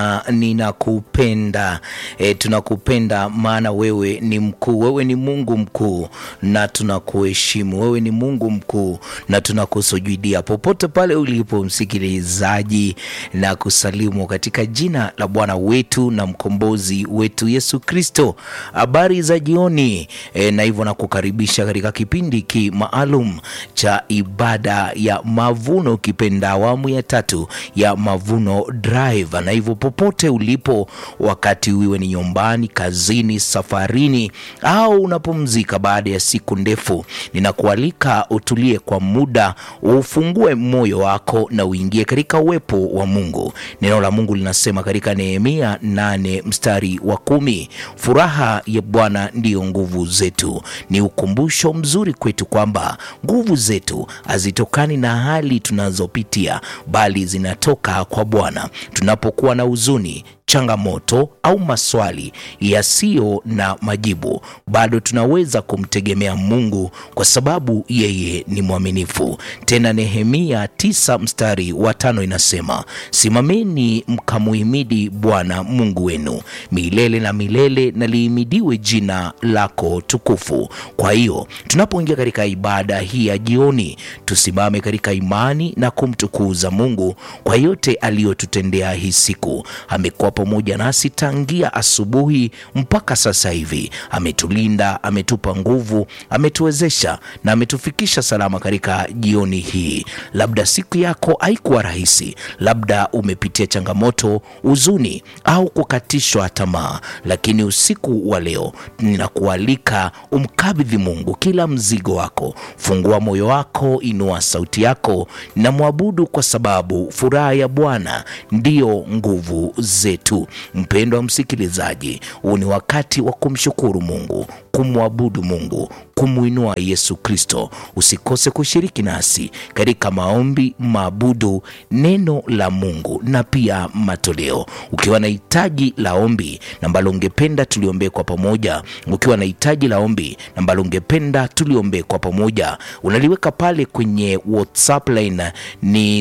ninakupenda. E, tunakupenda maana wewe ni mkuu, wewe ni Mungu mkuu na tunakuheshimu. Wewe ni Mungu mkuu na tunakusujudia popote pale ulipo, msikilizaji, na kusalimu katika jina la Bwana wetu na mkombozi wetu Yesu Kristo. Habari za jioni e, na hivyo nakukaribisha katika kipindi hiki maalum cha ibada ya mavuno, kipenda awamu ya tatu ya Mavuno Drive, na hivyo popote ulipo, wakati uiwe ni nyumbani, kazini, safarini au unapumzika baada ya siku ndefu, ninakualika utulie kwa muda, ufungue moyo wako na uingie katika uwepo wa Mungu. Neno la Mungu linasema katika Nehemia nane mstari wa kumi, furaha ya Bwana ndiyo nguvu zetu. Ni ukumbusho mzuri kwetu kwamba nguvu zetu hazitokani na hali tunazopitia, bali zinatoka kwa Bwana. Tunapokuwa na huzuni changamoto au maswali yasiyo na majibu, bado tunaweza kumtegemea Mungu kwa sababu yeye ni mwaminifu. Tena Nehemia tisa mstari wa tano inasema, simameni mkamuhimidi Bwana Mungu wenu milele na milele, na lihimidiwe jina lako tukufu. Kwa hiyo tunapoingia katika ibada hii ya jioni, tusimame katika imani na kumtukuza Mungu kwa yote aliyotutendea hii siku. Amekuwa pamoja nasi tangia asubuhi mpaka sasa hivi. Ametulinda, ametupa nguvu, ametuwezesha na ametufikisha salama katika jioni hii. Labda siku yako haikuwa rahisi, labda umepitia changamoto, huzuni au kukatishwa tamaa, lakini usiku wa leo ninakualika umkabidhi Mungu kila mzigo wako. Fungua moyo wako, inua sauti yako na mwabudu, kwa sababu furaha ya Bwana ndiyo nguvu zetu. Mpendwa msikilizaji, huu ni wakati wa kumshukuru Mungu, kumwabudu Mungu, kumwinua Yesu Kristo. Usikose kushiriki nasi katika maombi, maabudu, neno la Mungu na pia matoleo. Ukiwa na hitaji la ombi ambalo ungependa tuliombee kwa pamoja, ukiwa na hitaji la ombi ambalo ungependa tuliombee kwa pamoja, unaliweka pale kwenye WhatsApp line ni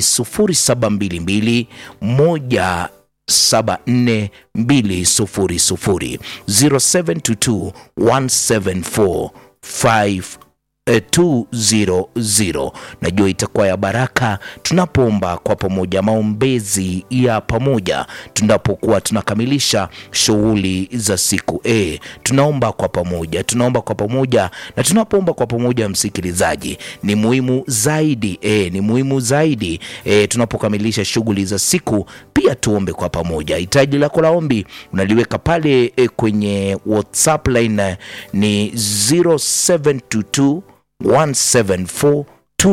0722 moja 74200 0722 174 200. Najua itakuwa ya baraka tunapoomba kwa pamoja, maombezi ya pamoja tunapokuwa tunakamilisha shughuli za siku e, tunaomba kwa pamoja, tunaomba kwa pamoja, na tunapoomba kwa pamoja, msikilizaji, ni muhimu zaidi e, ni muhimu zaidi e, tunapokamilisha shughuli za siku pia tuombe kwa pamoja. Hitaji lako la ombi unaliweka pale e, kwenye WhatsApp line ni 0722 174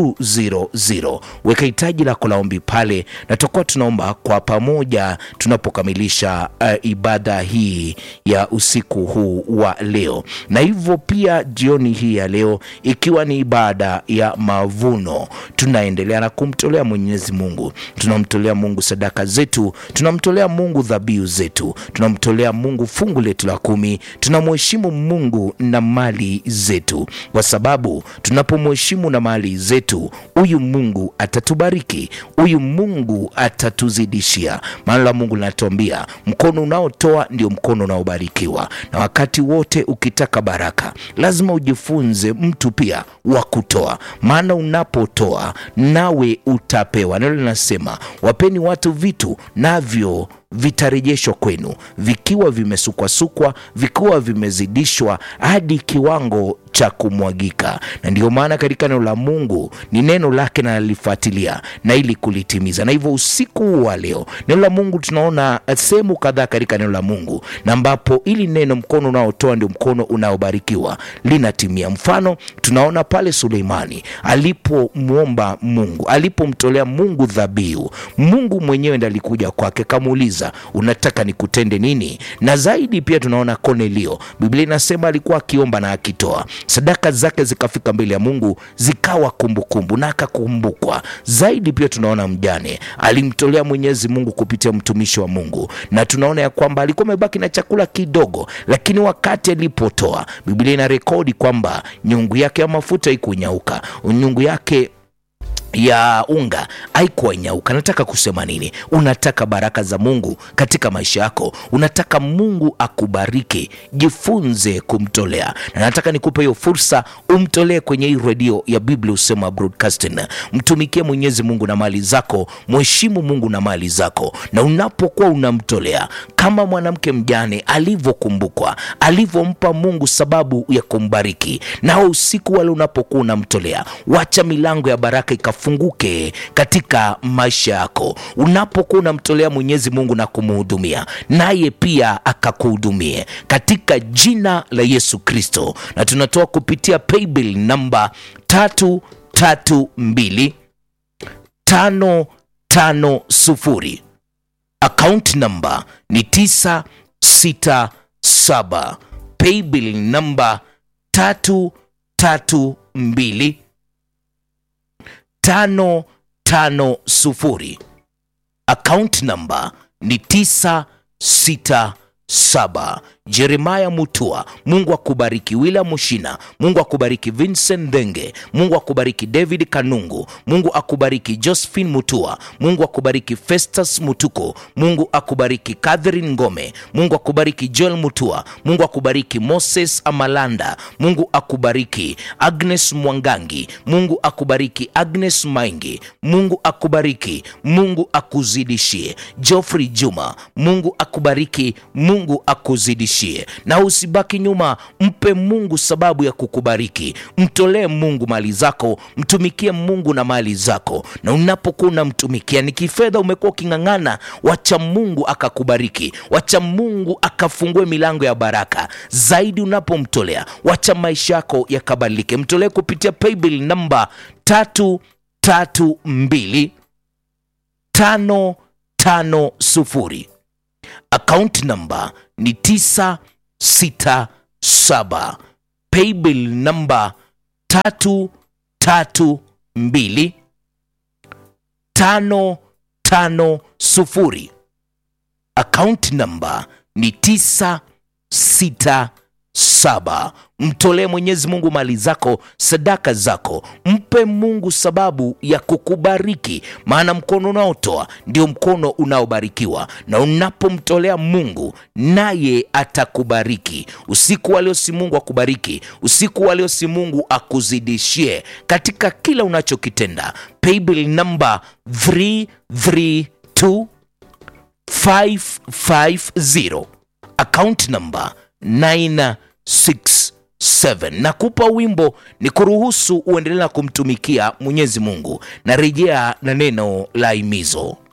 200. Weka hitaji lako la ombi pale, na tutakuwa tunaomba kwa pamoja tunapokamilisha uh, ibada hii ya usiku huu wa leo. Na hivyo pia jioni hii ya leo, ikiwa ni ibada ya mavuno, tunaendelea na kumtolea Mwenyezi Mungu, tunamtolea Mungu sadaka zetu, tunamtolea Mungu dhabihu zetu, tunamtolea Mungu fungu letu la kumi, tunamheshimu Mungu na mali zetu, kwa sababu tunapomheshimu na mali zetu huyu Mungu atatubariki, huyu Mungu atatuzidishia. Maana la Mungu linatuambia mkono unaotoa ndio mkono unaobarikiwa, na wakati wote ukitaka baraka lazima ujifunze mtu pia wa kutoa, maana unapotoa nawe utapewa. Neno linasema wapeni watu vitu navyo vitarejeshwa kwenu vikiwa vimesukwasukwa, vikiwa vimezidishwa hadi kiwango cha kumwagika. Na ndiyo maana katika neno la Mungu ni neno lake na nalifuatilia na ili kulitimiza. Na hivyo usiku wa leo neno la Mungu tunaona sehemu kadhaa katika neno la Mungu na ambapo ili neno mkono unaotoa ndio mkono unaobarikiwa linatimia. Mfano tunaona pale Suleimani alipomwomba Mungu, alipomtolea Mungu dhabihu, Mungu mwenyewe ndiye alikuja kwake kamuuliza unataka nikutende nini? Na zaidi pia tunaona Kornelio, Biblia inasema alikuwa akiomba na akitoa sadaka zake zikafika mbele ya Mungu zikawa kumbukumbu na akakumbukwa. Zaidi pia tunaona mjane alimtolea Mwenyezi Mungu kupitia mtumishi wa Mungu, na tunaona ya kwamba alikuwa amebaki na chakula kidogo, lakini wakati alipotoa, Biblia ina rekodi kwamba nyungu yake ya mafuta ikunyauka, nyungu yake ya unga haikuwa nyauka. Nataka kusema nini? Unataka baraka za Mungu katika maisha yako, unataka Mungu akubariki, jifunze kumtolea, na nataka nikupe hiyo fursa, umtolee kwenye hii redio ya Biblia Husema Broadcasting. Mtumikie Mwenyezi Mungu na mali zako, mheshimu Mungu na mali zako, na unapokuwa unamtolea kama mwanamke mjane alivyokumbukwa, alivyompa Mungu sababu ya kumbariki, nao usiku wale unapokuwa unamtolea, wacha milango ya baraka ikafunguke katika maisha yako. Unapokuwa unamtolea Mwenyezi Mungu na kumhudumia, naye pia akakuhudumie katika jina la Yesu Kristo. Na tunatoa kupitia paybill namba tatu tatu mbili tano tano sufuri account number ni 967 paybill number 332 550 account number ni 967 Jeremaya Mutua, Mungu akubariki. William Mushina, Mungu akubariki. Vincent Denge, Mungu akubariki. David Kanungu, Mungu akubariki. Josephine Mutua, Mungu akubariki. Festus Mutuko, Mungu akubariki. Catherine Ngome, Mungu akubariki. Joel Mutua, Mungu akubariki. Moses Amalanda, Mungu akubariki. Agnes Mwangangi, Mungu akubariki. Agnes Maingi, Mungu akubariki. Mungu akuzidishie. Geoffrey Juma, Mungu akubariki. Mungu akuzidishie na usibaki nyuma, mpe Mungu sababu ya kukubariki. Mtolee Mungu mali zako, mtumikie Mungu na mali zako, na unapokuwa unamtumikia, ni kifedha umekuwa uking'ang'ana, wacha Mungu akakubariki, wacha Mungu akafungue milango ya baraka zaidi. Unapomtolea, wacha maisha yako yakabadilike. Mtolee kupitia paybill namba tatu tatu mbili tano tano sufuri account number ni 967 paybill number 332 550 account number ni 967 mtolee Mwenyezi Mungu mali zako, sadaka zako, mpe Mungu sababu ya kukubariki, maana mkono unaotoa ndio mkono unaobarikiwa, na unapomtolea Mungu naye atakubariki. Usiku wa leo si Mungu akubariki, usiku wa leo si Mungu akuzidishie katika kila unachokitenda. Paybill number 332 550 account number 967 nakupa wimbo ni kuruhusu uendelee na kumtumikia Mwenyezi Mungu na rejea na neno la himizo.